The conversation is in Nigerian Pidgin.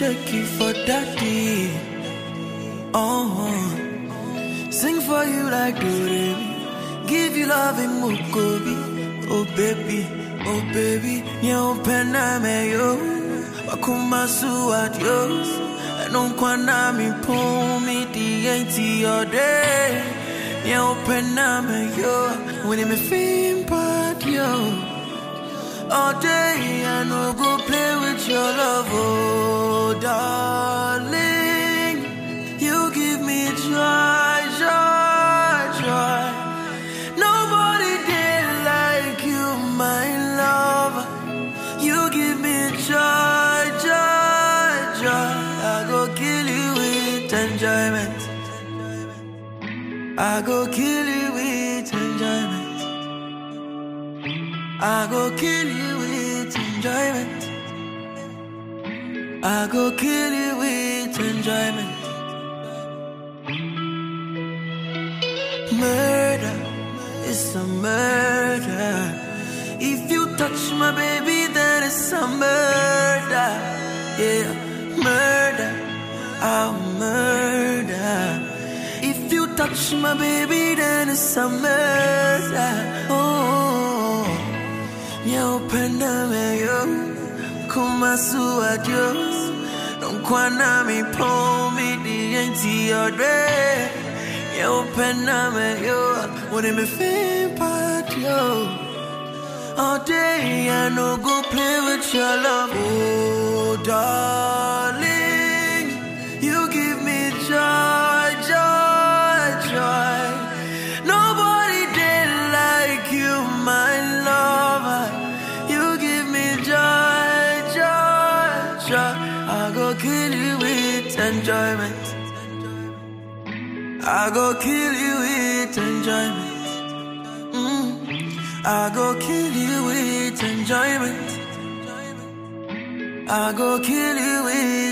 shake it for daddy. Oh, sing for you like Doremi. Give you love in Mukobi. Oh baby, oh baby, nyo pename yo. Wakuma suat yo. Anong kwana mi pumi di ainti your day. Nyo pename yo. When me feel bad yo. All day I no go play with your love, oh darling. You give me joy, joy, joy. Nobody did like you, my love. You give me joy, joy, joy. I go kill you with enjoyment. I go kill you with enjoyment. I go kill you with enjoyment. I go kill you with enjoyment. Murder is a murder. If you touch my baby, then it's a murder. Yeah, murder. I'll murder. If you touch my baby, then it's a murder. Oh, Nyo penda me yo, kuma su adios. Don't kwana mi po mi di enti odre. Nyo penda me yo, when me feel bad yo. All day I no go play with your love, oh darling. You give me joy, joy, joy. Nobody did like you, my lover. You give me joy, joy, joy. I go kill you with enjoyment. I go kill you with enjoyment. Mm. I go kill you with enjoyment. I go kill you with